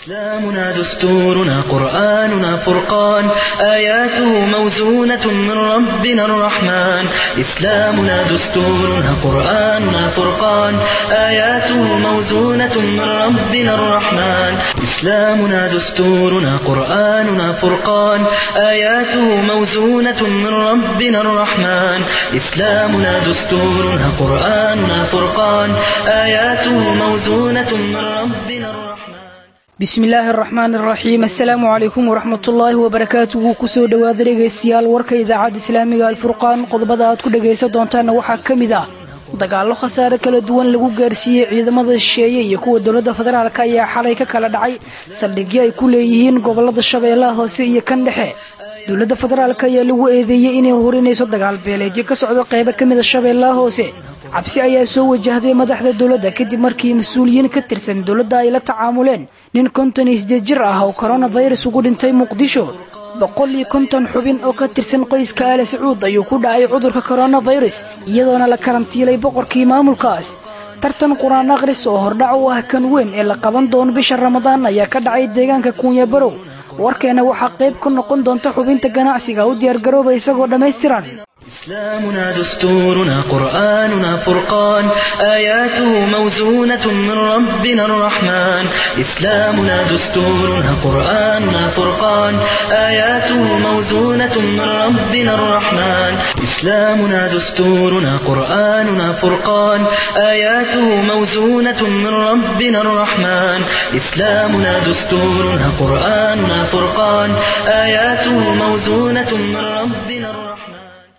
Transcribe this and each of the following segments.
إسلامنا دستورنا قرآننا فرقان آياته موزونة من ربنا الرحمن إسلامنا دستورنا قرآننا فرقان آياته موزونة من ربنا الرحمن إسلامنا دستورنا قرآننا فرقان آياته موزونة من ربنا الرحمن إسلامنا دستورنا قرآننا فرقان آياته موزونة من ربنا الرحمن bismi illaahi araxmaan araxiim assalaamu calaykum waraxmatullaahi wabarakaatuhu kusoo dhowaada dhegaystayaal warka idaacadda islaamiga alfurqaan qodobada aad ku dhagaysan doontaanna waxaa ka mid ah dagaallo khasaare kala duwan lagu gaarsiiyey ciidamada shisheeye iyo kuwa dowladda federaalk ayaa xalay ka kala dhacay saldhigyo ay ku leeyihiin gobolada shabeellaha hoose iyo kan dhexe dowladda federaalk ayaa lagu eedeeyey inay horinayso dagaal beeleedyo ka socdo qaybo ka mida shabeellaha hoose cabsi ayaa soo wajahday madaxda dowladda kadib markii mas-uuliyiin ka tirsan dowladda ay la tacaamuleen nin konton iyo sideed jir ah oo koronafirus ugu dhintay muqdisho boqol iyo konton xubin oo ka tirsan qoyska aale sacuud ayuu ku dhacay cudurka koronafirus iyadoona la karantiilay boqorkii maamulkaas tartan qur-aan akhris oo hordhac u ah kan weyn ee la qaban doono bisha ramadaan ayaa ka dhacay deegaanka kuunya barow warkeena waxaa qayb ka noqon doonta xubinta ganacsiga u diyaargarooba isagoo dhammaystiran إسلامنا دستورنا قرآننا فرقان آياته موزونة من ربنا الرحمن إسلامنا دستورنا قرآننا فرقان آياته موزونة من ربنا الرحمن إسلامنا دستورنا قرآننا فرقان آياته موزونة من ربنا الرحمن إسلامنا دستورنا قرآننا فرقان آياته موزونة من ربنا الرحمن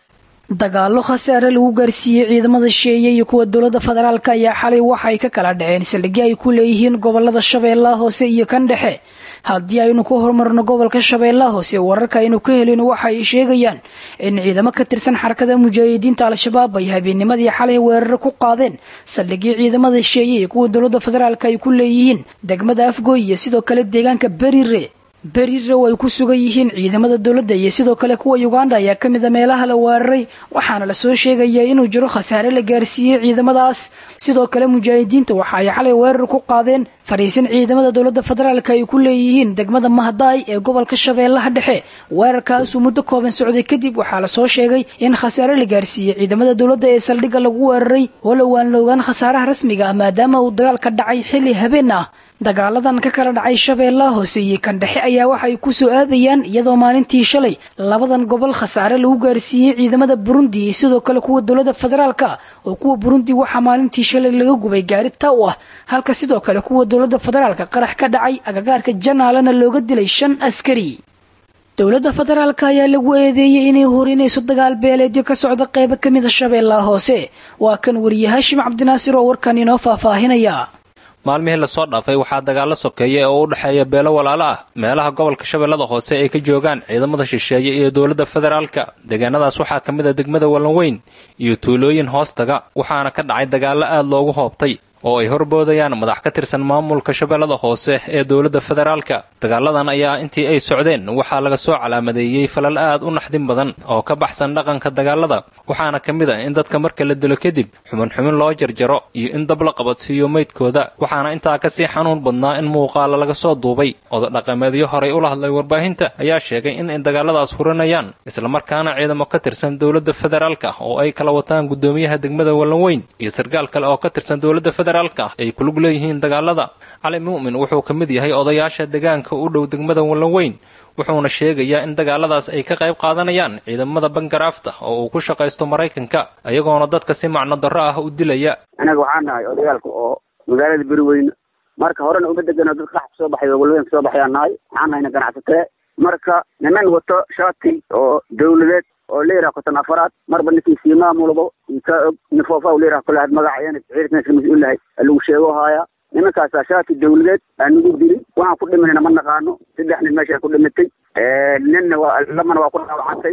dagaallo khasaare lagu gaarsiiyey ciidamada shisheeye iyo kuwa dowladda federaalk ayaa xalay waxay ka kala dhaceen saldhigyo ay ku leeyihiin gobolada shabeellaha hoose iyo kan dhexe haddii aynu ku horumarno gobolka shabeellaha hoose wararka aynu ka helin waxa ay sheegayaan in ciidamo ka tirsan xarakada mujaahidiinta al-shabaab ay habeennimadii xalay weeraro ku qaadeen saldhigyo ciidamada shisheeye iyo kuwa dowladda federaalk ay ku leeyihiin degmada afgooy iyo sidoo kale deegaanka berire berire oo ay ku sugan yihiin ciidamada dowladda iyo sidoo kale kuwa uganda ayaa ka mid a meelaha la weeraray waxaana lasoo sheegayaa inuu jiro khasaare la gaarsiiyey ciidamadaas sidoo kale mujaahidiinta waxa ay xalay weerar ku qaadeen fadhiisin ciidamada dowladda federaalk ay ku leeyihiin degmada mahadaay ee gobolka shabeellaha dhexe weerarkaasuu muddo kooban socday kadib waxaa lasoo sheegay in khasaare la gaarsiiyey ciidamada dowladda ee saldhigga lagu weeraray walow aan la ogaan khasaaraha rasmiga ah maadaama uu dagaalka dhacay xilli habeen ah dagaaladan ka kala dhacay shabeellaha hoose iyo kan dhexe ayaa waxay ku soo aadayaan iyadoo maalintii shalay labadan gobol khasaare lagu gaarsiiyey ciidamada burundi iyo sidoo kale kuwa dowladda federaalka oo kuwa burundi waxaa maalintii shalay laga gubay gaari ta u ah halka sidoo kale kuwa dowladda federaalka qarax ka dhacay agagaarka janaalana looga dilay shan askari dowladda federaalk ayaa lagu eedeeyey inay horinayso dagaal beeleedyo ka socda qaybo ka mida shabeellaha hoose waa kan wariye haashim cabdinaasir oo warkan inoo faahfaahinaya maalmihii lasoo dhaafay waxaa dagaallo sokeeya oo u dhexeeya beelo walaalo ah meelaha gobolka shabeellada hoose ay ka joogaan ciidamada shisheeye iyo dowladda federaalka deegaanadaas waxaa ka mid a degmada wallanweyn iyo tuulooyin hoostaga waxaana ka dhacay dagaallo aad loogu hoobtay oo ay horboodayaan madax ka tirsan maamulka shabeellada hoose ee dowladda federaalka dagaaladan ayaa intii ay socdeen waxaa laga soo calaamadeeyey falal aad u naxdin badan oo ka baxsan dhaqanka dagaalada waxaana ka mid ah in dadka marka la dilo kadib xumin xumin loo jarjaro iyo in dab la qabadsiiyo meydkooda waxaana intaa kasii xanuun badnaa in muuqaala laga soo duubay odadhaqameedyo horay ula hadlay warbaahinta ayaa sheegay in ay dagaaladaas hurinayaan islamarkaana ciidamo ka tirsan dowladda federaalka oo ay kala wataan guddoomiyaha degmada wallanweyn iyo sarkaal kale oo ka tirsan dowladda federaalka ay kulug leeyihiin dagaalada cali mu'min wuxuu ka mid yahay odayaasha deegaanka u dhow degmada wallanweyn wuxuuna sheegayaa in dagaaladaas ay ka qayb qaadanayaan ciidamada bangaraafta oo uu ku shaqaysto maraykanka ayagoona dadka si macno darro ah u dilaya anaga waxaan nahay odayaalka oo magaalada beriweyne marka horena uma degano dad qax kasoo baxay oo walweyn kasoo baxayaan nahay waxaan nahayna ganacsatee marka niman wato shaati oo dawladeed oo leeraha kotan afaraad marba ninkii sii maamulabo ka og nifoofa leeraha kulahaad magaca ciidanka mas-uul lahay lagu sheego haaya nimankaasaa shaati dawladeed aan nagu dilin waxaan ku dhimanayna ma naqaano saddex nin meesha ku dhimatay ninna waa lamana waa ku dhaawacantay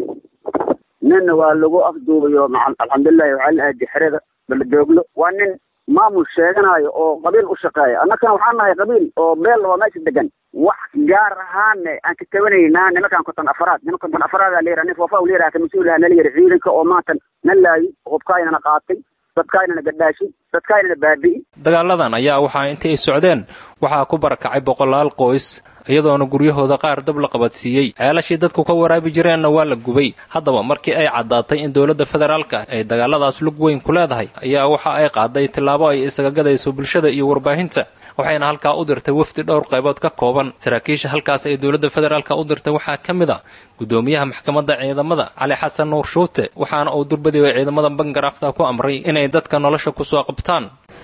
ninna waa lagu afduubay oo alxamdulilahi waxaa la aadi xerada baladooglo waa nin maamul sheeganayo oo qabiil u shaqeeya annakana waxaan nahay qabiil oo beel oo meesha degan wax gaar ahaanne aan ka tabanaynaa nimankan konton afaraad niman konton afaraada la yidhaha nin foofa la yidhaha ka mas-uulaha nala yidhi ciidanka oo maanta na laayi hubkaayana qaatay dadkaynana gadhaashi dadkaynana baabi'i dagaaladan ayaa waxaa intii ay socdeen waxaa ku barakacay boqolaal qoys iyadoona guryahooda qaar dab la qabadsiiyey ceelashii dadku ka waraabi jireenna waa la gubay haddaba markii ay caddaatay in dowladda federaalka ay dagaaladaas lug weyn ku leedahay ayaa waxa ay qaaday tillaabo ay isaga gadayso bulshada iyo warbaahinta waxayna halkaa u dirtay wafdi dhowr qaybood ka kooban saraakiisha halkaas ay dowladda federaalka u dirtay waxaa ka mid a guddoomiyaha maxkamadda ciidamada cali xasan nuur shuute waxaana uu durbadiba ciidamada bangarafta ku amray inay dadka nolosha kusoo qabtaan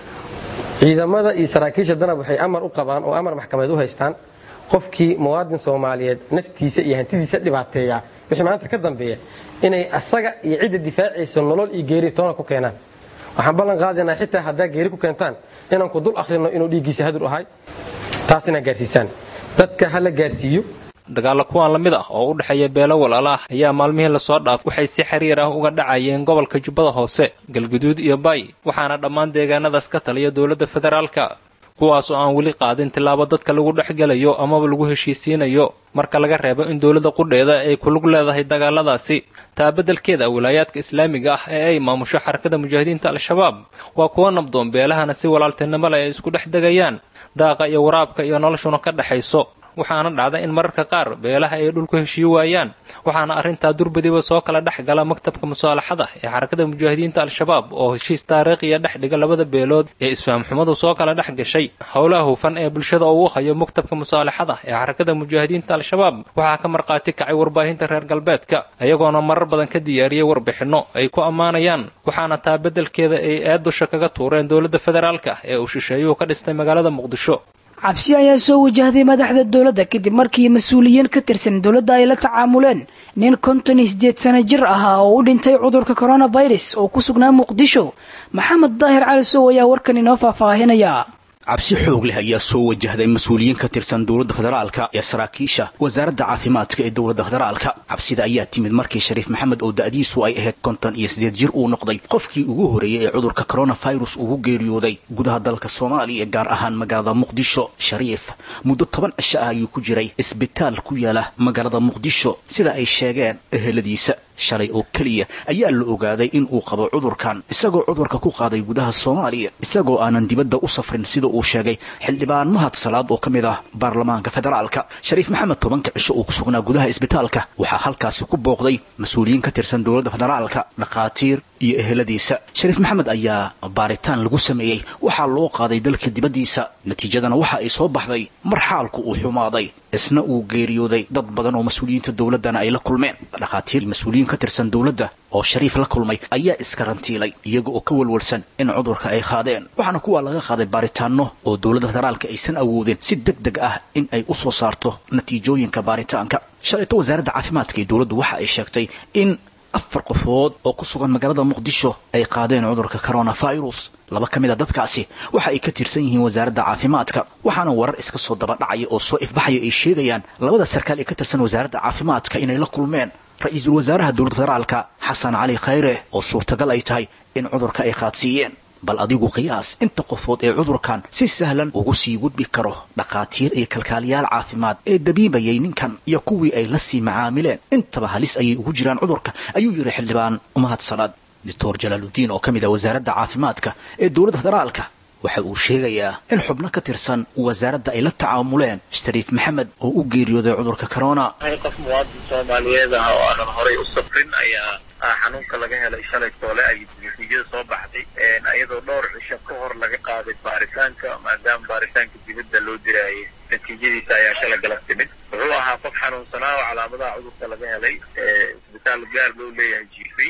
ciidamada iyo saraakiisha danab waxay amar u qabaan oo amar maxkamadeed u haystaan qofkii muwaadin soomaaliyeed naftiisa iyo hantidiisa dhibaateeya wixii maanta ka dambeeya inay asaga iyo cidda difaacaysa nolol iyo geeri toona ku keenaan waxaan ballan qaadaynaa xitaa haddaa geeri ku keentaan inaan ku dul akhrino inuu dhiiggiisa hadur ahay taas inaad gaarsiisaan dadka ha la gaarsiiyo dagaalla kuwaan la mid ah oo u dhexeeya beelo walaala ah ayaa maalmihii lasoo dhaaf waxay si xiriir ah uga dhacayeen gobolka jubbada hoose galguduud iyo baay waxaana dhammaan deegaanadaas ka taliya dowladda federaalka kuwaas oo aan weli qaadin tillaabo dadka lagu dhexgelayo amaba lagu heshiisiinayo marka laga reebo in dowladda qudheeda ay ku lug leedahay dagaaladaasi taa beddelkeeda wilaayaadka islaamiga ah ee ay maamusho xarakada mujaahidiinta al-shabaab waa kuwa nabdoon beelahana si walaaltinimo leh ay isku dhex degayaan daaqa iyo waraabka iyo noloshuna ka dhexayso waxaana dhacda in mararka qaar beelaha ay dhulku heshiyi waayaan waxaana arrintaa durbadiba soo kala dhex gala maktabka musaalaxada ee xarakada mujaahidiinta al-shabaab oo heshiis taariikhiya dhex dhiga labada beelood ee isfahamxumadu soo kala dhex gashay howlaha hufan ee bulshada uu hayo maktabka musaalaxada ee xarakada mujaahidiinta al-shabaab waxaa ka markhaati kacay warbaahinta reer galbeedka iyagoona marar badan ka diyaariyey warbixinno ay ku ammaanayaan waxaana taa beddelkeeda ay eed dusha kaga tuureen dowladda federaalka ee uu shisheeyuhu ka dhistay magaalada muqdisho cabsi ayaa soo wajahday madaxda dowladda kadib markii mas-uuliyiin ka tirsan dowladda ay la tacaamuleen nin konton iyo sideed sano jir ahaa oo u dhintay cudurka coronavirus oo ku sugnaa muqdisho maxamed daahir cali sow ayaa warkan inoo faahfaahinaya cabsi xoog leh ayaa soo wajahday mas-uuliyiin ka tirsan dowladda federaalka ee saraakiisha wasaaradda caafimaadka ee dowladda federaalka cabsida ayaa timid markii shariif maxamed oo da'diisu ay ahayd konton iyo siddeed jir uu noqday qofkii ugu horreeyey ee cudurka coronavirus ugu geeriyooday gudaha dalka soomaaliya gaar ahaan magaalada muqdisho shariif muddo toban cisho ah ayuu ku jiray isbitaal ku yaala magaalada muqdisho sida ay sheegeen eheladiisa shalay oo keliya ayaa la ogaaday in uu qabo cudurkan isagoo cudurka ku qaaday gudaha soomaaliya isagoo aanan dibadda u safrin sida uu sheegay xildhibaan mahad salaad oo ka mid ah baarlamaanka federaalka shariif maxamed tobanka cisho uu ku sugnaa gudaha isbitaalka waxaa halkaasi ku booqday mas-uuliyiin ka tirsan dowladda federaalka dhakhaatiir iyo eheladiisa shariif maxamed ayaa baaritaan lagu sameeyey waxaa loo qaaday dalka dibaddiisa natiijadana waxa ay soo baxday mar xaalku uu xumaaday isna uu geeriyooday dad badan oo mas-uuliyiinta dowladdana ay la kulmeen dhakhaatiir mas-uuliyiin ka tirsan dowladda oo shariif la kulmay ayaa iskarantiilay iyaga oo ka walwalsan in cudurka ay qaadeen waxaana kuwaa laga qaaday baaritaanno oo dowladda federaalka aysan awoodin si deg deg ah in ay u soo saarto natiijooyinka baaritaanka shalayto wasaaradda caafimaadka ee dowladdu waxa ay sheegtay in afar qofood oo ku sugan magaalada muqdisho ay qaadeen cudurka coronavirus laba ka mid a dadkaasi waxa ay ka tirsan yihiin wasaaradda caafimaadka waxaana warar iska soo daba dhacaya oo soo ifbaxaya ay sheegayaan labada sarkaal ee ka tirsan wasaaradda caafimaadka inay la kulmeen ra-iisul wasaaraha dowladda federaalka xasan cali khayre oo suurtagal ay tahay in cudurka ay qaadsiiyeen bal adigu qiyaas inta qofood ee cudurkan si sahlan ugu sii gudbi karo dhakhaatiir iyo kalkaaliyaal caafimaad ee dabiibayay ninkan iyo kuwii ay la sii macaamileen intaba halis ayay ugu jiraan cudurka ayuu yidhi xildhibaan mahad salaad doctor jalaaludiin oo ka mid ah wasaaradda caafimaadka ee dowladda federaalka waxa uu sheegayaa in xubno ka tirsan wasaaradda ay la tacaamuleen shariif maxamed oo u geeriyooday cudurka corona qof muwaadin soomaaliyeed ah oo aanan horay u safrin ayaa xanuunka laga helay shalay toole ay natiijada soo baxday iyadoo dhowr cisho ka hor laga qaaday baaritaanka maadaama baaritaanka dibadda loo diraayay natiijadiisa ayaa shala galab timid wuxuu ahaa qof xanuunsanaa oo calaamadaha cudurka laga helay isbitaal gaar loo leeyahay jiifay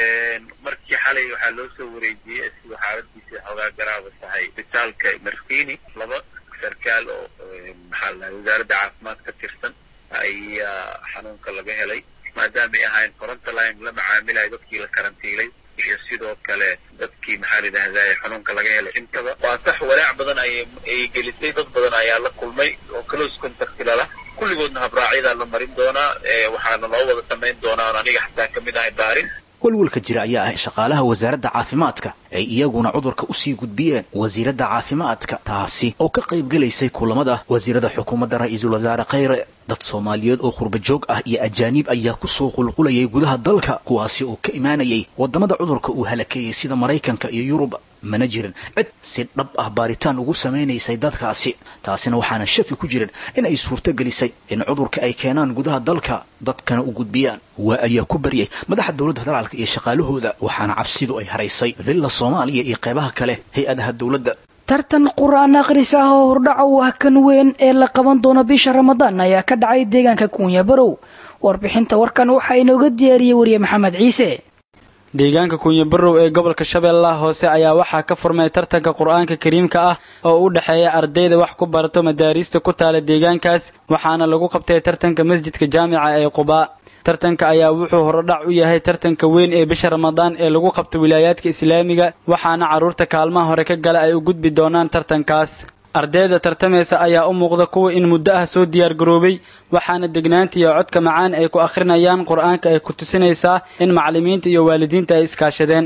markii xalay waxaa loo soo wareejiyey siduu xaaladiisa xoogaa garaaba tahay isbitaalka markini laba sarkaal oo maxaa la wasaaradda caafimaad ka tirsan ayaa xanuunka laga helay maadaama ay ahayn frontline la macaamilayo dadkii la karantiilay iyo sidoo kale dadkii maxaa la yidhahdaa xanuunka laga helay intaba waa sax walaac badan ay ay gelisay dad badan ayaa la kulmay oo close contact lala kulligoodna habraacyadaa la marin doonaa waxaana loo wada samayn doonaa on aniga xataa ka mid ahay baarin walwalka jira ayaa ah shaqaalaha wasaaradda caafimaadka ay iyaguna cudurka usii gudbiyeen wasiiradda caafimaadka taasi oo ka qaybgelaysay kulamada wasiirada xukuumadda ra-iisul wasaare khayre dad soomaaliyeed oo qurba joog ah iyo ajaaniib ayaa kusoo qulqulayay gudaha dalka kuwaasi oo ka imaanayay waddamada cudurka uu halakeeyey sida maraykanka iyo yurub mana jirin cid si dhab ah baaritaan ugu samaynaysay dadkaasi taasina waxaana shaki ku jirin in ay suurto gelisay in cudurka ay keenaan gudaha dalka dadkana u gudbiyaan waa ayaa ku baryay madaxa dowladda federaalka iyo shaqaalahooda waxaana cabsidu ay haraysay villa soomaaliya iyo qeybaha kale hay-adaha dowladda tartan qur-aan akhris ah oo hordhaca u ah kan weyn ee la qaban doono bisha ramadaan ayaa ka dhacay deegaanka kuunya barow warbixinta warkan waxaa inooga diyaariyey wariye maxamed ciise deegaanka kunyabarow ee gobolka shabeellaha hoose ayaa waxaa ka furmay tartanka qur-aanka kariimka ah oo u dhexeeya ardayda wax ku barato madaariista ku taala deegaankaas waxaana lagu qabtay tartanka masjidka jaamica ee qubaa tartanka ayaa wuxuu horodhac u yahay tartanka weyn ee bisha ramadaan ee lagu qabto wilaayaadka islaamiga waxaana carruurta kaalmaha hore ka gala ay u gudbi doonaan tartankaas ardayda tartamaysa ayaa u muuqda kuwa in muddo ah soo diyaargaroobay waxaana degnaanta iyo codka macaan ay ku akhrinayaan qur-aanka ay ku tusinaysaa in macallimiinta iyo waalidiinta ay iskaashadeen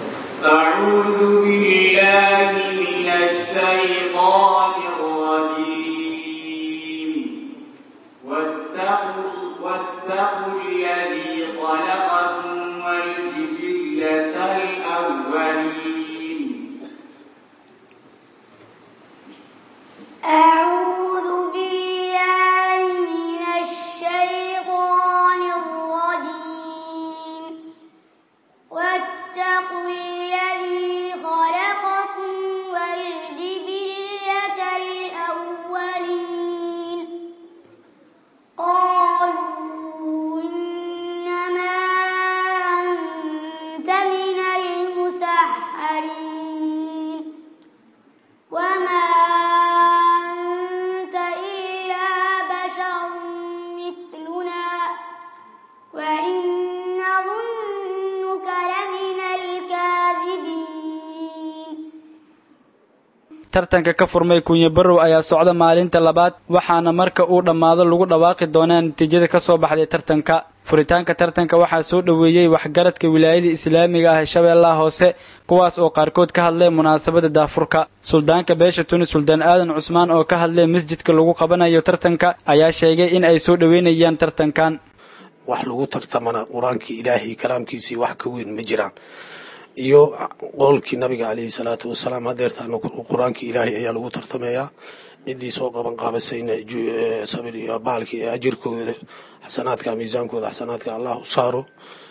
أعوذ بالله من الشيطان الرجيم واتقوا الذي خلقكم والجبلة الأولين قالوا إنما أنت من المسحرين وما أنت إلا بشر مثلنا وإن نظنك لمن الكاذبين tartanka ka furmay kunyabarow ayaa socda maalinta labaad waxaana marka uu dhammaado lagu dhawaaqi doonaa natiijada ka soo baxday tartanka furitaanka tartanka waxaa soo dhoweeyey waxgaradka wilaayada islaamiga ah ee shabeellaha hoose kuwaas oo qaarkood ka hadlay munaasabada daafurka suldaanka beesha tuni suldaan aadan cusmaan oo ka hadlay masjidka lagu qabanayo tartanka ayaa sheegay in ay soo dhoweynayaan tartankan wax lagu tartamana qur-aankii ilaahay kalaamkiisii wax ka weyn ma jiraan iyo qowlkii nabiga caleyhi salaatu wasalaam hadeertaana qur-aankii ilaahay ayaa lagu tartamayaa ciddii soo qaban qaabasayna sabir iyo baalkii ajirkooda xasanaadka miisaankooda xasanaadka allah u saaro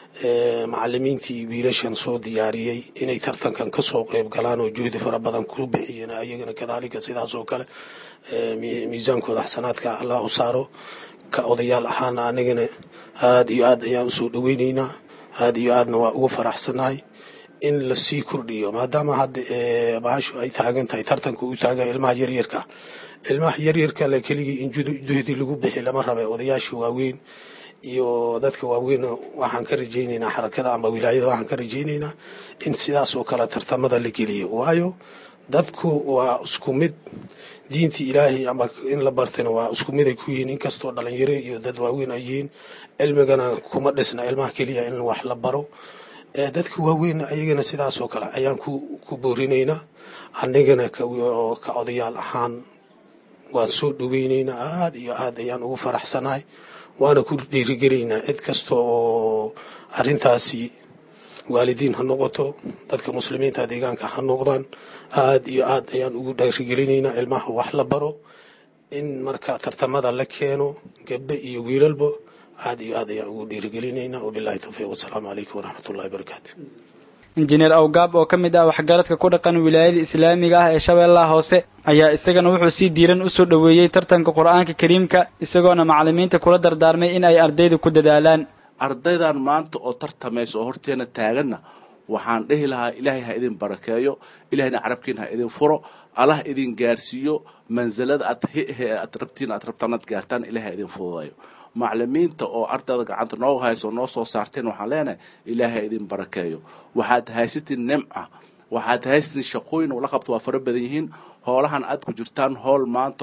macalimiintii wiilashan soo diyaariyey inay tartankan kasoo qeyb galaan oo juhdi fara badan ku bixiyeen ayagana kadaalika sidaas oo kale miisaankooda xasanaadka allah u saaro ka odayaal ahaana anagana aada iyo aad ayaan usoo dhaweyneynaa aada iyo aadna waa ugu faraxsanahay in lasii kordhiyo maadaama hadda bahashu ay taagan tahay tartanka uu taagan ilmaha yaryarka ilmaha yaryarka le keligii in juhdi lagu bixi lama rabe odayaasha waaweyn iyo dadka waaweyn waxaan ka rajayneynaa xarakada ama wilaayada waxaan ka rajayneynaa in sidaas oo kale tartamada la geliyo waayo dadku waa isku mid diinta ilaahay ama in la bartana waa isku mid ay ku yihiin inkastoo dhalinyaro iyo dad waaweyn ay yihiin cilmigana kuma dhisna ilmaha keliya in wax la baro dadka waaweyn ayagana sidaas oo kale ayaan ku boorinaynaa anigana ka odayaal ahaan waan soo dhoweyneynaa aada iyo aad ayaan ugu faraxsanahay waana ku dhiirigelaynaa cid kasta oo arintaasi waalidiin ha noqoto dadka muslimiinta deegaanka ha noqdaan aada iyo aad ayaan ugu dhiirigelinaynaa ilmaha wax la baro in marka tartamada la keeno gabdho iyo wiilalba aada iyo aad ayaan ugu dhiirigelinaynaa wabilahi towfiiq wasalaamu calaykum waraxmat ullahi barakaatu injineer awgaab oo ka mid ah waxgaradka ku dhaqan wilaayada islaamiga ah ee shabeellaha hoose ayaa isagana wuxuu si diiran usoo dhoweeyey tartanka qur-aanka kariimka isagoona macallimiinta kula dardaarmay in ay ardayda ku dadaalaan ardaydan maanta oo tartamaysa oo horteena taaganna waxaan dhehi lahaa ilaahay ha idin barakeeyo ilahayna carabkiina ha idin furo allah idin gaarsiiyo mansilada aad aad rabtiin aad rabtaan aad gaartaan ilahay ha idin fududayo macalimiinta oo ardayda gacanta noo hayso noo soo saarteen waxaan leenahay ilaahay ha idin barakeeyo waxaad haysatiin nimca waxaad haysatiin shaqooyin ula qabto waa fara badan yihiin hoolahan aad ku jirtaan hool maanta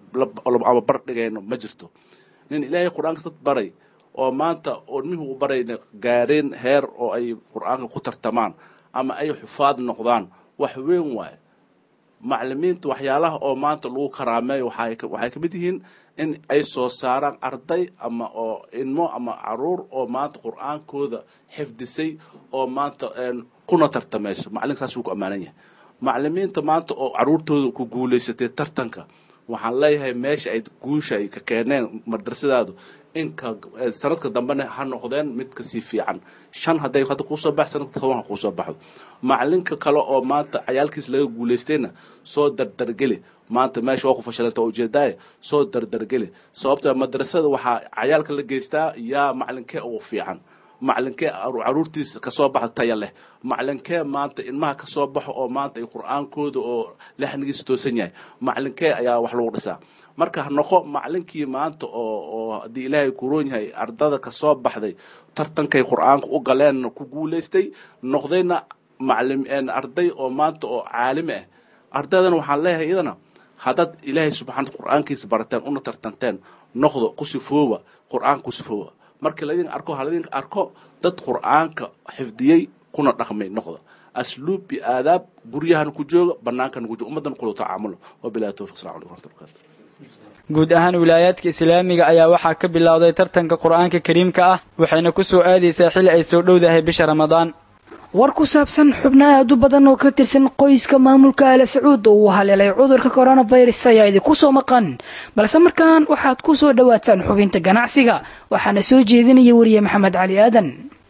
ama bar dhigayno ma jirto nin ilaahay qur-aanka dad baray oo maanta oo nimihii u barayna gaareen heer oo ay qur-aanka ku tartamaan ama ay xufaad noqdaan wax weyn waaye maclimiinta waxyaalaha oo maanta lagu karaameeyo waxay waxay ka mid yihiin in ay soo saaraan arday ama oo ilmo ama caruur oo maanta qur-aankooda xifdisay oo maanta kuna tartamayso macalinka saas wuu ku ammaanan yahay maclimiinta maanta oo caruurtooda ku guulaysatay tartanka waxaan leeyahay meesha ay guusha ay ka keeneen madrasadaadu inka sanadka dambena ha noqdeen mid kasii fiican shan hadday hadda kuusoo bax sanadka toban ha kuusoo baxdo macalinka kale oo maanta cayaalkiis laga guulaystayna soo dardargeli maanta meesha waa ku fashilanta ujeedaaye soo dardargeli sababta madrasada waxaa cayaalka la geystaa yaa macalinkee ugu fiican macalinkee caruurtiisa kasoo baxa taya leh macalinkee maanta ilmaha kasoo baxo oo maanta ay qur-aankooda oo laxnigiisa toosan yahay macalinkee ayaa wax lagu dhisaa marka ha noqo macalinkii maanta oo oo haddii ilaahay kuroon yahay ardada kasoo baxday tartankay qur-aanka u galeen ku guulaystay noqdayna maclim arday oo maanta oo caalimi ah ardaydana waxaan leeyahay iyadana haddaad ilaahay subxaana qur-aankiisa barateen una tartanteen noqdo ku sifooba qur-aanka ku sifooba markii laydinka arko ha laydinka arko dad qur-aanka xifdiyey kuna dhaqmay noqda asluub iyo aadaab guryahana ku jooga bannaankana ku jooga ummaddan kula tacaamulo wabilahi tawfiq salamu alaikum warahmatullahi wabarakatu guud ahaan wilaayaadka islaamiga ayaa waxaa ka bilowday tartanka qur-aanka kariimka ah waxayna ku soo aadaysaa xilli ay soo dhowdahay bisha ramadaan war ku saabsan xubno aad u badan oo ka tirsan qoyska maamulka aala sacuud oo uu haleelay cudurka coronavirus ayaa idinku soo maqan balse markaan waxaad ku soo dhowaataan xubinta ganacsiga waxaana soo jeedinaya weriye maxamed cali aadan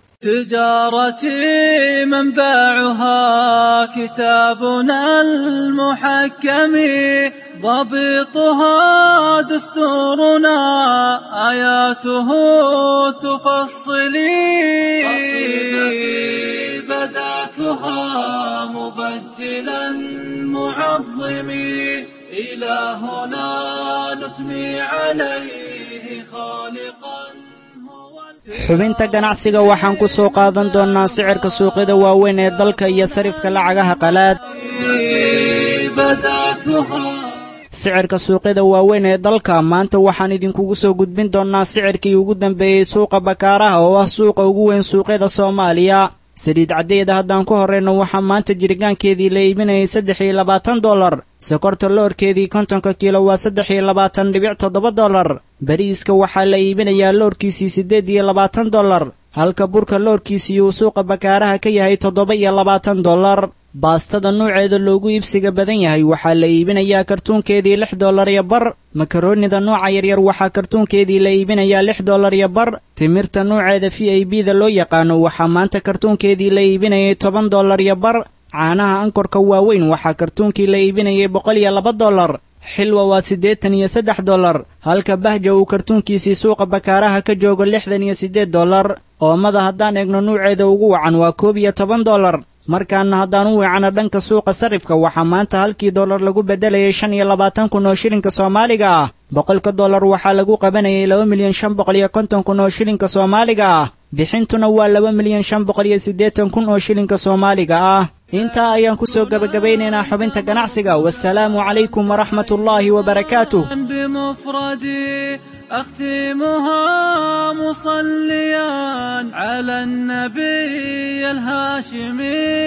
تجارتي منبعها كتابنا المحكم ضبطها دستورنا آياته تفصلي قصيدتي بدأتها مبجلا معظمي إلهنا نثني عليه خالقا xubinta ganacsiga waxaan ku soo qaadan doonnaa sicirka suuqyada waaweyn ee dalka iyo sarifka lacagaha qalaad sicirka suuqyada waaweyn ee dalka maanta waxaan idinkugu soo gudbin doonnaa sicirkii ugu dambeeyey suuqa bakaaraha oo ah suuqa ugu weyn suuqyada soomaaliya saliid caddeeda haddaan ku horrayno waxaa maanta jirgaankeedii la iibinayay saddex iyo labaatan dollar sokorta loorkeedii kontonka kiilo waa saddex iyo labaatan dhibic toddoba dollar bariiska waxaa la iibinayaa loorkiisii siddeed iyo labaatan dollar halka burka loorkiisii uu suuqa bakaaraha ka yahay toddoba iyo labaatan dollar baastada nuuceeda loogu iibsiga badan yahay waxaa la iibinayaa kartuunkeedii lix dollar iyo bar makaroonida nuuca yaryar waxaa kartuunkeedii la iibinayaa lix dollar iyo bar timirta nuuceeda v i b da loo yaqaano waxaa maanta kartuunkeedii la iibinayay toban dollar iyo bar caanaha ankorka waaweyn waxaa kartuunkii la iibinayay boqol iyo laba dollar xilwa waa siddeetan iyo saddex dollar halka bahja uu kartuunkiisii suuqa bakaaraha ka joogo lixdan iyo siddeed dollar oomada haddaan eegno nuuceeda ugu wacan waa koob iyo toban dollar markaana haddaan u weecano dhanka suuqa sarifka waxaa maanta halkii dollar lagu beddelayay shan iyo labaatan kun oo shilinka soomaaliga ah boqolka dollar waxaa lagu qabanayay laba milyan shan boqol iyo konton kun oo shilinka soomaaliga ah bixintuna waa laba milyan shan boqol iyo siddeetan kun oo shilinka soomaaliga ah intaa ayaan ku soo gebagabeynaynaa xubinta ganacsiga wasalaamu calaykum waraxmat ullaahi wabarakaatuh بمفردي أختمها مصليا على النبي الهاشمي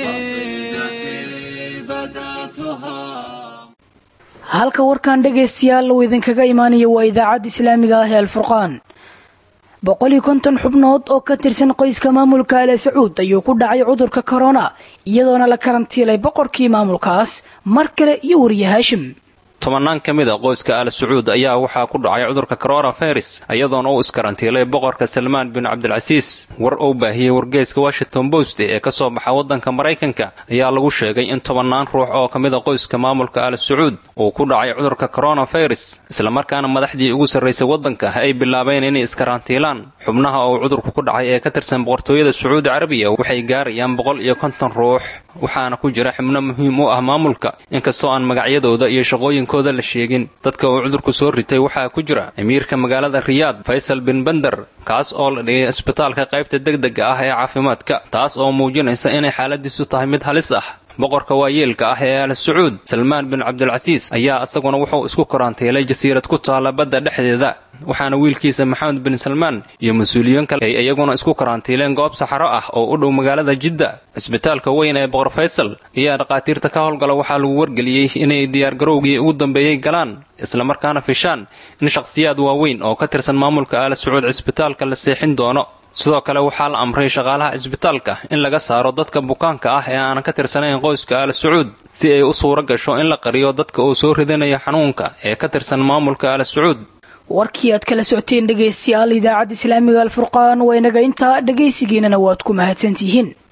قصيدتي بدأتها halka warkan dhegaystayaal uu idinkaga imaanayo waa idaacadda islaamiga ah ee alfurqaan boqol iyo konton xubnood oo ka tirsan qoyska maamulka ale sacuud ayuu ku dhacay cudurka korona iyadoona la karantiilay boqorkii maamulkaas mar kale iyo wariye haashim tobannaan ka mid a qoyska al sacuud ayaa waxaa ku dhacay cudurka coronavirus iyadoona uu iskarantiilay boqorka salmaan bin cabdilcasiis war uu baahiyey wargeyska washington post ee ka soo baxa waddanka maraykanka ayaa lagu sheegay in tobannaan ruux oo ka mid a qoyska maamulka al sacuud uu ku dhacay cudurka coronavirus islamarkaana madaxdii ugu sarraysay waddanka ay bilaabeen inay iskarantiilaan xubnaha uu cudurku ku dhacay ee ka tirsan boqortooyada sacuudi carabiya waxay gaarayaan boqol iyo konton ruux waxaana ku jira xubno muhiim u ah maamulka inkastoo aan magacyadooda iyo shaqooyinkooda la sheegin dadka uu cudurku soo ritay waxaa ku jira amiirka magaalada riyaad faysal bin bender kaas oo la dhigay isbitaalka qaybta degdega ah ee caafimaadka taas oo muujinaysa inay xaaladiisu tahay mid halis ah boqorka waayeelka ah ee al sacuud salmaan bin cabdilcasiis ayaa isaguna wuxuu isku karantiilay jasiirad ku taalla badda dhexdeeda waxaana wiilkiisa maxamed bin salmaan iyo mas-uuliyiin kale ay iyaguna isku karantiileen goob saxaro ah oo u dhow magaalada jidda cisbitaalka weyn ee boqor faysal ayaa dhakhaatiirta ka howlgala waxaa lagu wargeliyey inay diyaargarowgii ugu dambeeyey galaan islamarkaana fishaan in shakhsiyaad waaweyn oo ka tirsan maamulka aala sacuud cisbitaalka la seexin doono sidoo kale waxaa la amray shaqaalaha cisbitaalka in laga saaro dadka bukaanka ah ee aanan ka tirsanayn qoyska aala sacuud si ay u suuro gasho in la qariyo dadka uu soo ridanayo xanuunka ee ka tirsan maamulka aala sacuud warkii aad kala socoteen dhegaystayaal idaacadda islaamiga alfurqaan waa inaga intaa dhegaysigiinana waad ku mahadsantihiin